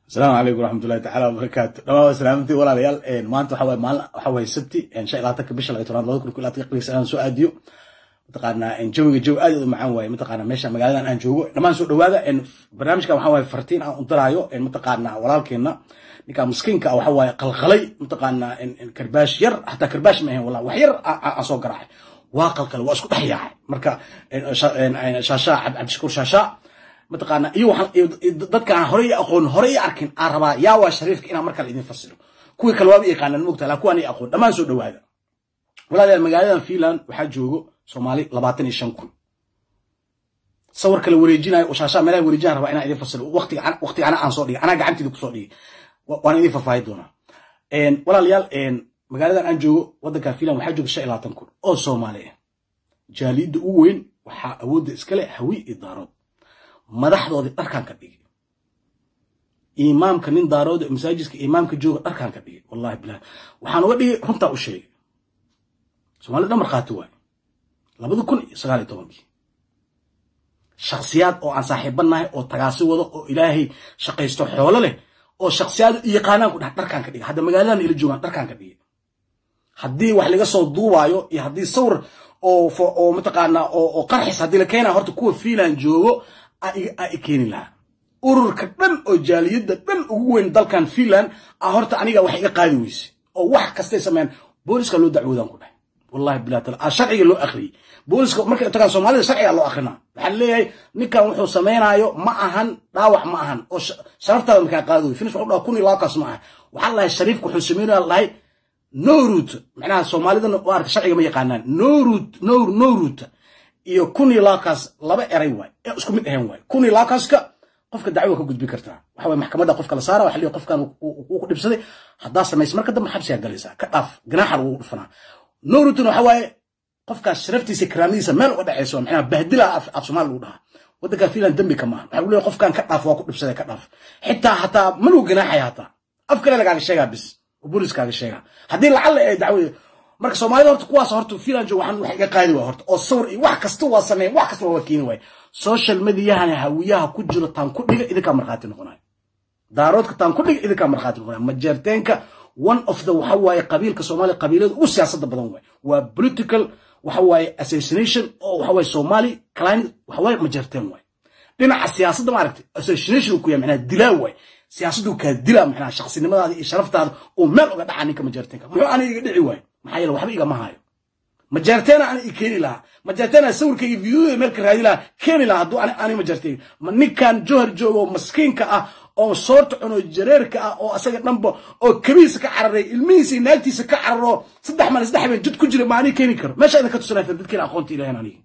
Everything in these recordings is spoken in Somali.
asalaamu calaykum waraxmatullahi tacala wabarakaatu dhamaa salaamantii walaalayaal maanta waxa waye maalin waxa waye sabti shan iyo labaatanka bisha laga tobnaad labada kun iyo labaatanka qibrigiisa aan soo aadiyo mataqaanaa jawiga jawi aad u macaan waaye mataqaanaa meesha magaaladan aan joogo dhammaan soo dhawaada barnaamijkan waxa waye fartiin aan u diraayo mataqaanaa walaalkeena ninka miskiinka waxa waaye qalqalay mataqaanaa karbaash yar hataa karbaash ma ahayn wallah wax yar aan soo garaacay waa qalqalay waa isku dhex yaacay marka shaashaa cabdishakuur shaashaa mataqaana iyo dadka aan horey aqoon horey arkin aan rabaa yaa waa shariifka inaan markale idin fasiro kuwii kale waaba yaqaanaan mogta laa kuwaan aqoon dhammaan soo dhawaada walaalayaal magaaladan finland waxaa joogo soomaali labaatan iyo shan kun sawir kale wareejinayo oo shaashaa meelaha wareejinaan rabaa inaan idin fasiro waqtiga ana aan soo dhigay anaa gacanteeda kusoo dhigay waan idin faahfaahin doonaa walaalayaal magaaladan aan joogo waddankan finland waxaa jooga shan iyo labaatan kun oo soomaali ah jaaliyadda ugu weyn waxaa awoodda iskale hawi iyo daarood madaxdoodii dharkaan ka dhigay imaamka nin daarood masaajidka imaamka jooga dharkaan ka dhigay wallahi bilahi waxaan uga dhigay runtaa u sheegay soomaalida dhan markhaati waaye labada kun iyo sagaal iyo tobankii shaksiyaad oo aan saaxiibanahay oo tagaasi wado oo ilaahay shaqaysto xoolo leh oo shaksiyaad yaqaanaan ku dhah dharkaan ka dhigay hadda magaaladan ila joogaan dharkaan ka dhigay haddii wax laga soo duubaayo iyo haddii sawir oo mataqaanaa oo qarxis haddii la keenayo horta kuwa fiinland joogo a keeni lahaa ururka dhan oo jaaliyadda dhan ugu weyn dalkan finland a horta aniga wax iga qaadi weyse oo wax kastay sameeyaan booliska loo dacwoodaan ku dhahay wallahi bilah taala a sharciga loo akhriyey booliska markay tagaan soomaalida sharciga loo akrinaa waxaa leeyahay ninkan wuxuu samaynayo ma ahan dhaawac ma ahan oo sharaftaada markaa qaadi wey finish waxu dhaha kun iyo labaataas ma aha waxaa lahay shariifka wuxuu samaynaya lahay norut macnaha soomaalidana maarata sharciga ma yaqaanaan norut nor norut iyo kun iyo laakaas laba eray waay ee isku mid ahayn waay kun iyo laakaaska qofka dacwo ka gudbi kartaa waxa waye maxkamadda qofka la saara waxa leeyahay qofkan uu ku dhibsaday haddaa samaysa marka dambe xabsigaa galaysaa ka dhaaf ganaaxa lagu dhufanaa norutun waxa waaye qofkaas sharaftiisa karaamadiisa meel uga dhacayso macnaha bahdila af soomaali lagu dhahaa waddanka finland dembi kama aha waxa lagu leeyahay qofkan ka dhaaf waa ku dhibsaday ka dhaaf xitaa hataa ma lagu ganaaxaya hataa af kale lagaaga sheegaa bis oo booliskaaga sheegaa haddii lacalla ay dacwada marka soomaalida horta kuwaas horta finland joog waxaan wax iga qaadi waa horta oo sawir iyo wax kasta waa sameyn wax kasta waa keeni waay social mediahan hawiyaha ku jiro taan ku dhiga idinkaa markhaati noqonayo daaroodka taan ku dhiga idinkaa markhaati noqonayo majeerteenka one of the waxa waaye qabiilka soomaaliya qabiilada ugu siyaasada badan waay waa political waxa waaye assassination oo waxa waaye somali client waxa waaye majeerteen waay dhinaca siyaasadda maaragtay assassination uu ku yahay macnaha dilaa waay siyaasaddu kaa dilaa macnaha shaqsinimadaada iyo sharaftaada uu meel uga dhaca ninka majeerteenka muxuu aniga iga dhici waay maxaa yeele waxba igama hayo majeerteena ana i keeni lahaa majeerteena sawirka iyo videoda meelka raadi lahaa keeni lahaa hadduu ani majeerteen ma ninkan johar joogo maskiinka ah oo soorta cuno jareerka ah oo asaga dhanba oo kabiisa ka cararay ilmihiisa iyo naagtiisa ka cararo saddex maalin saddex habeen jid ku jira ma ani keeni karo meesha idin ka tusanaya dadkeena aqoonta ilahan aniga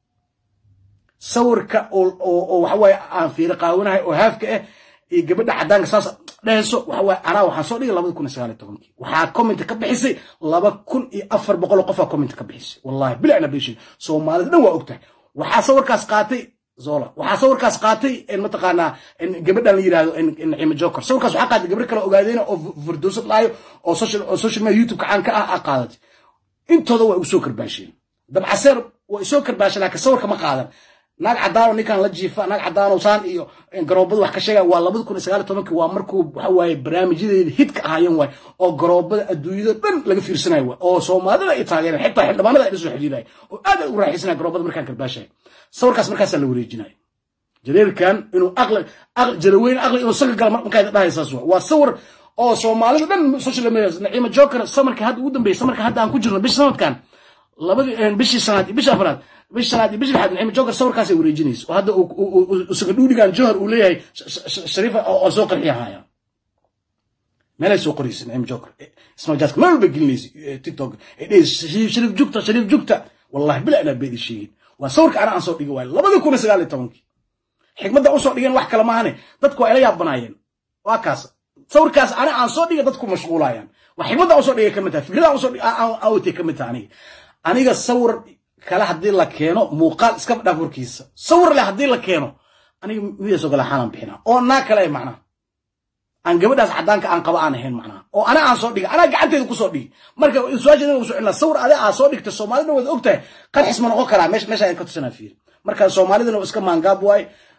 sawirka oo waxa waaye aan fiiro qaawanahay oo haafka ah iyo gabadha caddaanka saas dhehayso waxa waaye anaa waxaan soo dhigay labada kun iyo sagaal iyo tobankii waxaa comment ka bixisay laba kun iyo afar boqol oo qofaa comment ka bixisay wallahi bilaa nabishin soomaalida dhan waa ogtahay waxaa sawirkaas qaatay zola waxaa sawirkaas qaatay mataqaanaa gabadhan la yidhahdo naciimo joker sawirkaas waxaa qaatay gabar kale ogaadeena oo fardoosad laayo oo social media youtube caan ka ah aa qaadatay intooda waa igu soo karbaasheen dabcaseer waa isoo karbaasheen laakiin sawirka ma qaadan naag caddaano ninkan la jiifa naag caddaano saan iyo garoobada wax ka sheega waa labada kun iyo sagaal iyo tobankii waa markuu waxa waaye barnaamijyadeeda hidka ahaayeen waay oo garoobada adduunyada dhan laga fiirsanayo waay oo soomaalida ay taageereen xitaa xildhibaanada ay la soo xidhiidaya oo aad ay u raaxaysanaya garoobada markaan karbaashaya sawirkaas markaasaa la wareejinaya jareerkan inuu aqli jaraweyne aqli inuu saga gala markaa dhahaysaas waa waa sawir oo soomaalida dhan social media naciima joker samarkii hadda ugu dambeeyay samarka hadda aan ku jirno bisha sanadkan labadii bishii sanaad iyo bishii afraad bishii shanaad iyo bishii lixaad naciima joker sawirkaasay wareejinaysa oo hadda isaga dhuudhigan johar uu leeyahay shariifa oo soo qarxiya haya meelay soo qoraysa naciima joker ismaajaadka meel walba gelinaysa tiktok ay dhehaysa shariif jugta shariif jugta wallahi bila inaa beedi sheegin waa sawirka ana aan soo dhigi waayo labadii kun iyo sagaal iyo tobankii xikmadda usoo dhigeen wax kale maahane dadku waa ila yaabanaayeen waa kaas sawirkaas ana aan soo dhiga dadku mashquulayaan waa xikmadda usoo dhigay kamid tahay fikrada usoo awtay kamid tahay aniga aniga sawir kale haddii la keeno muuqaal iska dhaaf warkiisa sawir leh haddii la keeno aniga midaasoo kale xaalan bixina oo naa kale macnaha aan gabadhaas caddaanka aan qaba aan ahayn macnaha oo ana aan soo dhigay anaa gacanteeda kusoo dhigi marka su-aasheeda ugu socon sawir ade aa soo dhigta soomaalida wada ogtahay qarxis ma noqon karaa meesha meesha ka tusanaa fiiri marka soomaalidana iska maangaab waay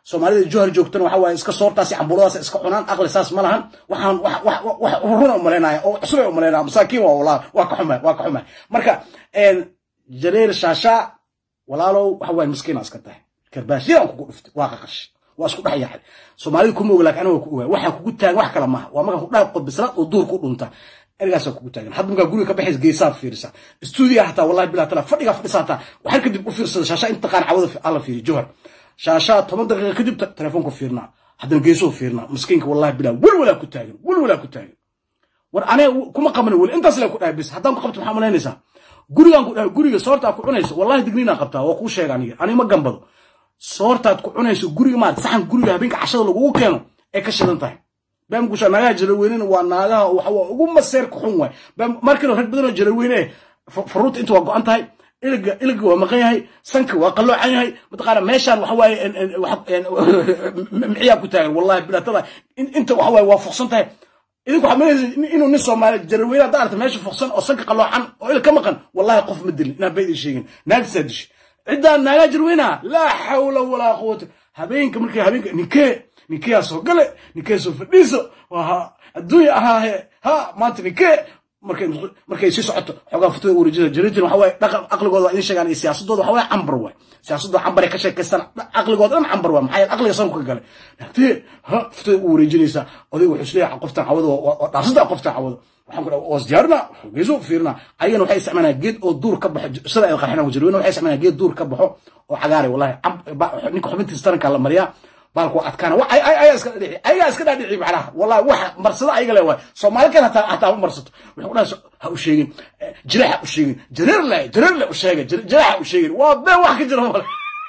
soomaalida johar joogtana waxa waaye iska soortaas camburadaas iska cunaan aqli saas ma lahan waxaan wax runa umalaynaya oo cusub ay umalaynaya masaakiin waa walaa waa ka xumay waa ka xumay marka jareer shaasha walaalow waxa waaye miskiina iska tahay karbaashiyaan kugu dhiftay waa qaqash waa isku dhex yaacay soomaalida kuma oga laakiin aniga ku ogaa waxaa kugu taagan wax kale maaha waa markaa ku dhaaf qodbislaad oo duur ku dhunta erigaasaa kugu taagan hadda markaa guriga ka baxays geesaa fiirisa stuudiga hataa wallahi bilaa tala fadhigaa fadhisa hataa waxaan kadib u fiirsada shaasha inta taqaan cawada alla fiiriyo johar shaashaa toban daqiiqa kadib telefoonka fiirnaa haddana geesoo fiirnaa miskiinka wallahi bilaa welwalaa ku taagan welwalaa ku taagan war aniga kuma qabana weli intaas lee ku dhahay bis haddaan ku qabto maxaa malaynaysaa gurigaan ku dhahay guriga soortaa ku cunayso wallahi digniinaa qabtaa waa kuu sheega aniga aniga ma gambado soortaad ku cunayso guriga maarata saxan guriga habeenka cashada lagugu keeno ee ka shidan tahay baamgusha naagaha jalaweynena waa naagaha waxa waa ugu maseerka xun waay markana rag badanoo jalaweyne faruurta inta waa go-an tahay iliga iliga waa maqan yahay sanka waa qalloocan yahay mataqaana meeshaan waxa waaye miciyaa ku taagan wallahi bilaatada inta waxa waaye waa fuqsan tahay idinku waxaa malaysa inuu nin soomaali jaraweyne hadda aragta meesha fuqsan oo sanka qalloocan oo il ka maqan wallahi qof ma dilin inaan baydin sheegin naagtisaa dishay ciddaan naagaa jarweynaha laa xawla walaa quwata habeenka markii habeenka ninkee ninkeyaa soo gale ninkee soo fadhiiso waa adduunya ahaahe ha maanta ninkee markay markay sii socoto xoogaa futada wareejina jaritin waxa waaye dhaqan aqligooda waa idin sheegaan iyo siyaasadooda waxa waaye cambar waay siyaasadooda cambar ay ka sheekaystaan aqligooda dhan cambar waay maxaa yeele aqliga sanku ka gale naagtee ha futada u wareejinaysaa odayga wuxuu isleeyahay qoftan cawado waa dhaafsada qoftan cawado waxaan ku dhaha was diyaarina geeso fiirina ayagana waxay isticmaalaan geed oo duur ka baxo sida ay qarxinaan ku jirweyne waxay isticmaalaan geed duur ka baxo oo cagaaray wallahi ninka xubintiisa taranka la mariyaa baalku adkaana ayaa iska dhadhici ayagaa iska dhadhici macnaha wallahi waxa marsada ayaga le waay soomaali kan hataa hataa ma marsato waxay ku dhaha ha u sheegin jireex ha u sheegin jareer le jareer le u sheega jireex ha u sheegin waa been wax ka jira male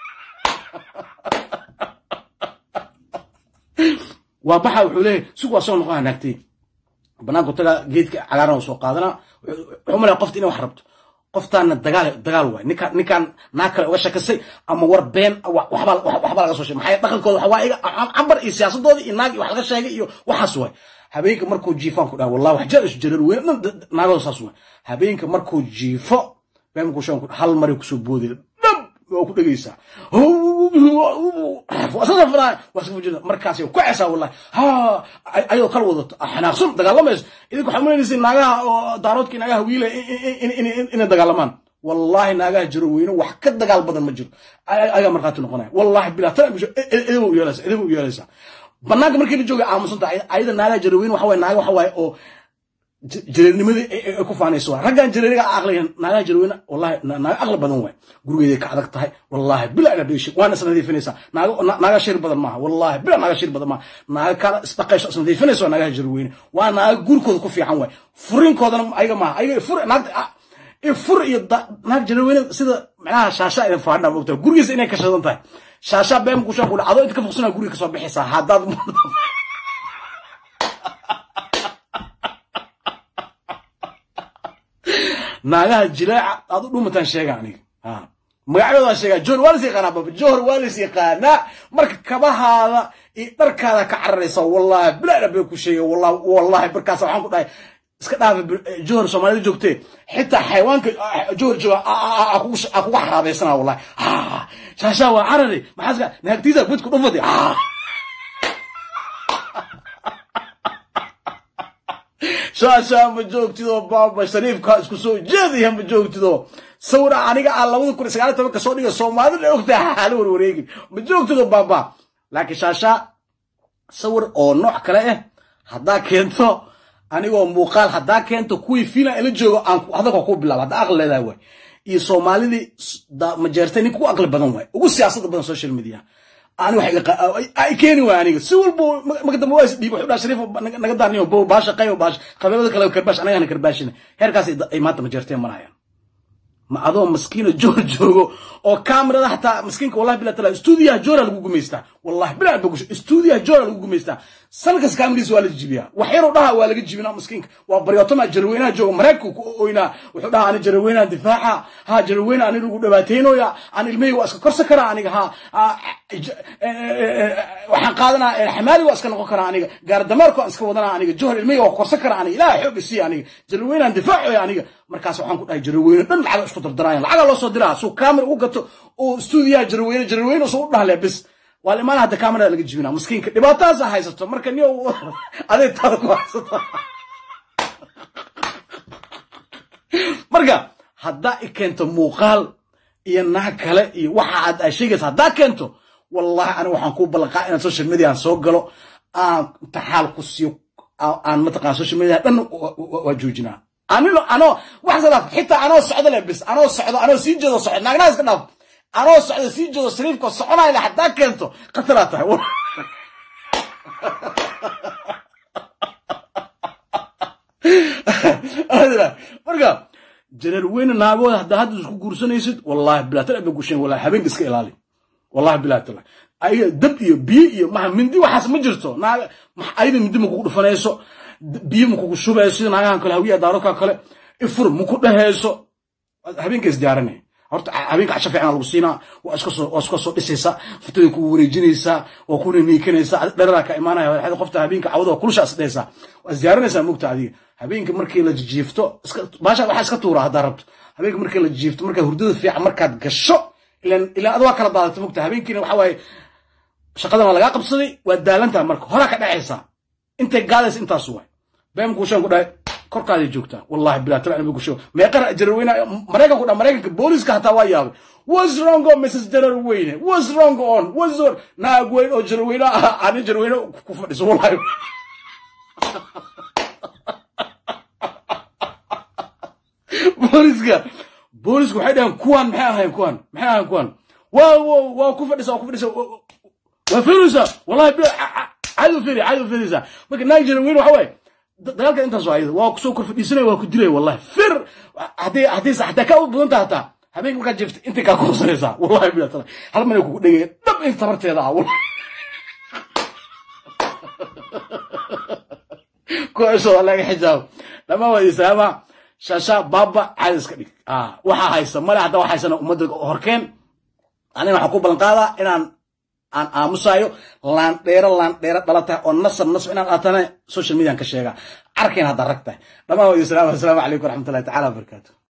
waa baxa wuxuu leeyahay sug waa soo noqon naagtay banaanku taga geedka cagaaran oo soo qaadana wuxuu malaya qofta inay wax rabto qoftaana dagaal dagaal waay ninkaan ninkaan naag kale uga shakisay ama war been waxbaa waxbaa laga soo sheegay maxaa dhaqankooda waxa waa iga cambar iyo siyaasadooda iyo naag iyo wax laga sheegay iyo waxaas waay habeenka markuu jiifaan ku dhaha wallahi wax jaa isu jarar weyn naagooda saas waay habeenka markuu jiifo beenku shan hal maray kusoo boodaya dhab waa ku dhegaysaa markaas ku cesaa wallahi ha ayadoo kala wadato xanaaqsan dagaalamayso idinku waxaa malaynaysa naagaha oo daaroodka naagaha wiila inay dagaalamaan wallahi naagaha jiro weyne wax ka dagaal badan ma jiro ayaa markhaati noqonaya wallahi bilaa tan edaba u yeelaysa edaba u yeelaysa banaanka markii la jooga aamusanta ayada naagaha jiro weyne waxa waye naaga waxa waaye oo jareernimadii ay ku faanayso waa raggan jareeriga aqliga naagaha jareerweyne wallahi naaga aqli badan waay gurigeeday ka adag tahay wallahi bila ina dheeshi waana isnadiifinaysaa naaga shir badan maaha wallahi bila naaga shir badan maaha naaga kala isdhaqayso isnadiifinayso waa naagaha jareerweyne waa naaga gurikooda ku fiican waay furinkoodana ayaga maaha ayaga fur naagta fur iyo naag jareerweyne sida macnaha shaasha ay faadhaa mogtaa gurigiisa inay kashadan tahay shaasha been kushaan ku dhacdo inta ka fogsana guriga kasoo bixaysaa haddaad naagaha jilaaca aad u dhumataan sheega aniga magacyadoodaa sheegaa johor waa las yaqaanaa baba johor waa las yaqaanaa marka kabahaada iyo dharkaada ka cararaysa wallahi bilaa bay ku sheega wallahi wallahi markaas waxaan ku dhahay iska dhaafa johor soomaalida joogtee xitaa xayawaanka johor jooga a kuga xaraabaysana wallahi shaashaa waa carari maxaaska naagtiisa budku dhufadi shaashaa ma joogtido baaba shariifka isku soo jeedaya ma joogtido sawira aniga aan labada kun sagaal tobanka soo dhiga soomaalida ogtaha hala warwareegin ma joogtido baaba laakiin shaashaa sawir oo nooc kale ah haddaa keento anigoo muuqaal haddaa keento kuwii fiilan ila joogo aan hadalka ku bilaabo haddaa aqli leedahay waay iyo soomaalidii majeertay ninka ugu aqli badan waay ugu siyaasada badan social media ani ay keeni waay aniga si walba makadamba waa isdhiib wuxuu dhaha shariif naga daarniyo bow baasha qayo baasha qabeelada kale karbaash anagana karbaashina heerkaas ay maanta majeerteen marayaan ma adoo maskiina joor joogo oo kamerada hataa maskiinka wallahi bila tala stuudiyaha joora lagu gumaystaa wallahi bila bagusho stuudiyaha joora lagu gumaystaa sanadkas kameradiisa waa la jibiyaa wax yaroo dhaha waa laga jibinaa maskiinka waa baryootoma jaraweynaha jooga maraykanka ku oynaa wuxuu dhaha ani jaraweynaha difaaca ha jaraweyne ani lagu dhabaateynoya aan ilmahayga waa iska korsan karaa aniga ha waxaan qaadanaa xamaali waa iska noqon karaa aniga gaardamaarku aan iska wadanaa aniga johor ilmahayga waa korsan karaa aniga ilaha xoog isiiya aniga jaraweynahan difaacoya aniga markaas waxaan ku dhahay jaraweyne dhan lacaga isku dardaraayan lacaga loo soo diraa suu kaamir ugu gato oo stuudiyaha jaraweyne jaraweyne soo u dhahle bis waa la imaana hadda kamarada laga jibina miskiinka dhibaatadaas haysato marka niyo aday taada ku haysato marka haddaa i keento muuqaal iyo naag kale iyo waxa aad aa sheegaysa haddaa keento wallahi aniga waxaan kuu ballanqaa inaan social media aan soo galo aan taxaal ku siiyo aan mataqana social media dhan waa joojinaa anino anoo wax sadaaf xitaa anoo socdo le bis anoo socdo anoo sii jeedo socdo naagnaha iska dhaaf anoo socdo sii jeedo shariifka soconaya le haddaa keento khataraa tahay marka jareer weyne naagooda haddaa hadda isku guursanaysid wallahi bilaatala ba gusheen wallahi habeenka iska ilaali wallahi bilaatala ayaga dab iyo biyo iyo maha mindi waxaas ma jirto naaga ayada mindi makugu dhufanayso biyo makugu shubayso sida naagahan kale hawiya daaroka kale ifur maku dhehayso habeenka isdiyaaranay horta habeenka casho fiican lagu siinaa waa iska soo waa iska soo dhisaysaa futadii kugu wareejinaysaa waa kuna niikanaysaa dhararaa ka imaanaya waxaad qofta habeenka cawada kulusha is dhaysaa waa isdiyaarinaysaa mugta adiga habeenka markii la jiifto iska baasha waxaa iska tuuraa haddaa rabto habeenka markii la jiifto markaa hurdada fiican markaad gasho ilan ilan ad waa kala daadata mugta habeenkiina waxa waaye shaqadan waa lagaa qabsaday waa daalantaa marka horaa ka dhacaysaa intay gaadaysa intaas waay beemku shan ku dhahay korkaaday joogtaa wallahi bilaa tala anaba kusho meeqara jaraweyne maraykanku dha maraykanka booliska hataa waa yaabay what's wrong on mrs jaraweyne what's wrong on what's wrong naag weyn oo jaraweyne ah ani jaraweyne ku fadhiso wallahi booliska booliska waxay dhahaan kuwan maxay ahayn kuwan maxay ahayn kuwan waa waa ku fadhisa waa ku fadhisa waa fiiraysaa wallahi caadi fiiri caadi fiiraysaa marka naag jaraweyne waxa waaye dagaalka intaas waa ayada waa kusoo kor fadhiisanaya waa ku dilaya wallahi fir haddii haddii hataa kaa u badan taha hataa habeenka markaad jeefta intay kaa kuhosanaysaa wallahi bila tala hal mana kugu dhegaya dhab in tabarteeda ah wallahi kuwaasoo waa laga xijaabo dhamaan waa islaama shasha baaba caadi iska dhig waxaa haysa male hadda wax haysana ummadda horkeen anina waxaan ku ballan qaadaa inaan aan aamusayo laandheero laandheero dhala tahay oo nasab nasab inaan aatana social median ka sheega arkayn hadda rag tahay dhamaan wa islaam assalaamu calaykum waraxmatullahi tacala wabarakaatu